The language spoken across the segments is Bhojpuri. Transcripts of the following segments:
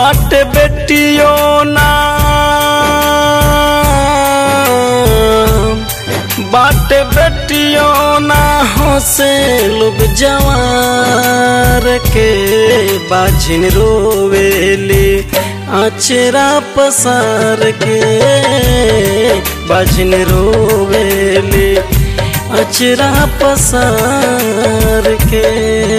बाट बेटियो ना बाट बेटियो ना हंसे लोग जवार के बाझिन रोवेली अचरा पसार के बाझिन रोवेली अचरा पसार के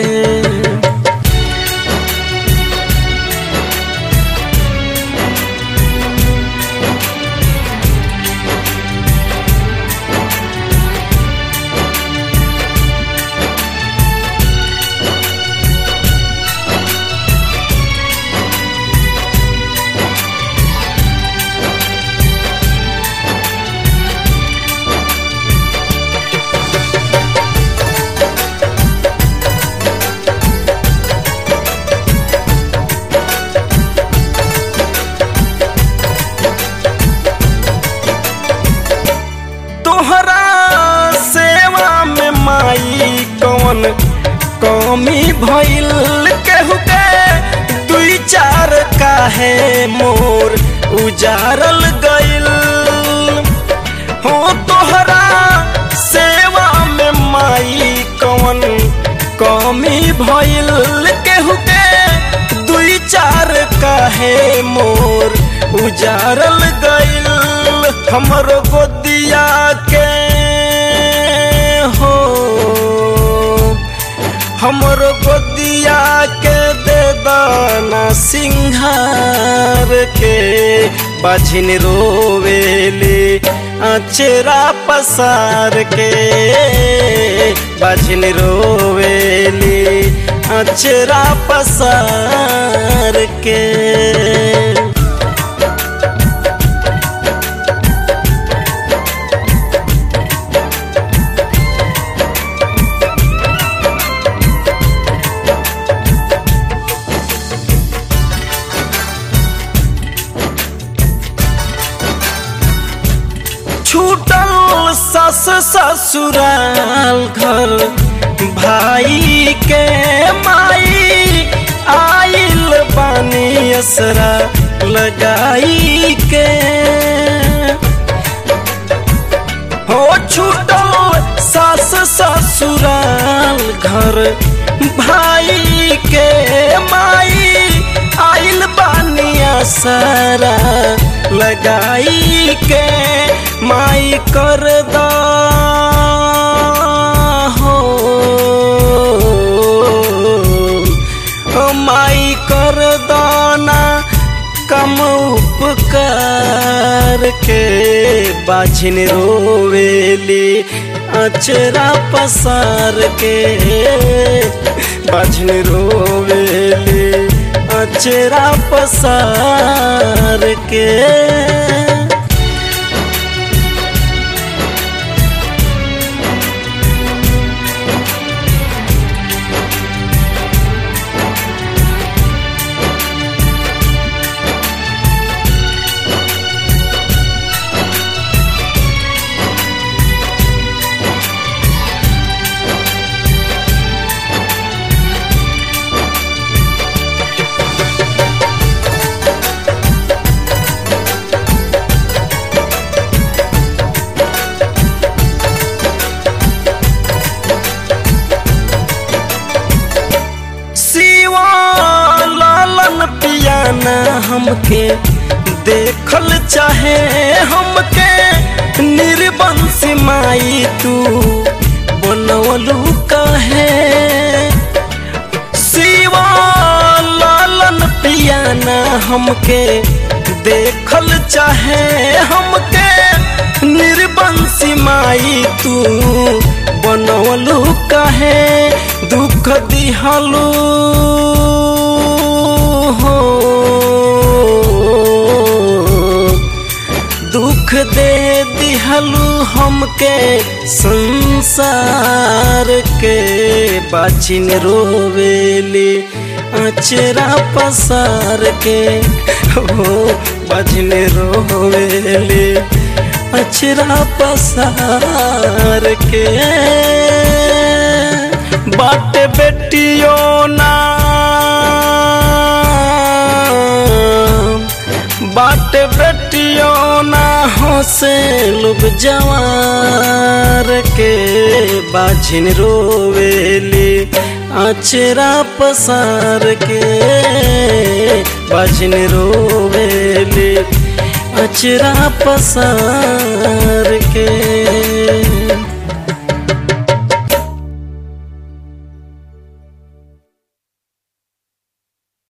तोहरा सेवा में माई कौन कमी भइल केहू के दुई चार काहे मोर उजारल गइल हो तोहरा सेवा में माई कौन कमी भइल केहू के दुई चार काहे मोर उजारल गइल हमरो गोदिया के हो हमरो गोदिया के दे दाना सिंहार के बाझिन रोवेली अचरा पसार के बाझिन रोवेली अचरा पसार के छूटल सस ससुराल घर भाई के माई आइल बानी असरा लगाई के हो छूटल सास ससुराल घर भाई के माई आइल बानिया सारा लगाई के माई कर दा हो ओ माई कर दाना कम उपकार के बाझिन रोवेली अचरा पसार के बाझिन रोवेली अचरा पसार के सिवा लालन पियाना हमके देखल चाहे हमके निर्बंश माई तू बनवलू कहे सिवा लालन पियाना हमके देखल चाहे हमके निर्बंशी माई तू बनवलू कहे दुख दिहलू हो दुख दे दिहलू हमके संसार के बाचिन रोवेली अचरा पसार के हो बाचिन रोवेली अचरा पसार के बाट बेटियो ना हंसे लोग जवार के बाझिन रोवेली अचरा पसार के बाझिन रोवेली अचरा पसार के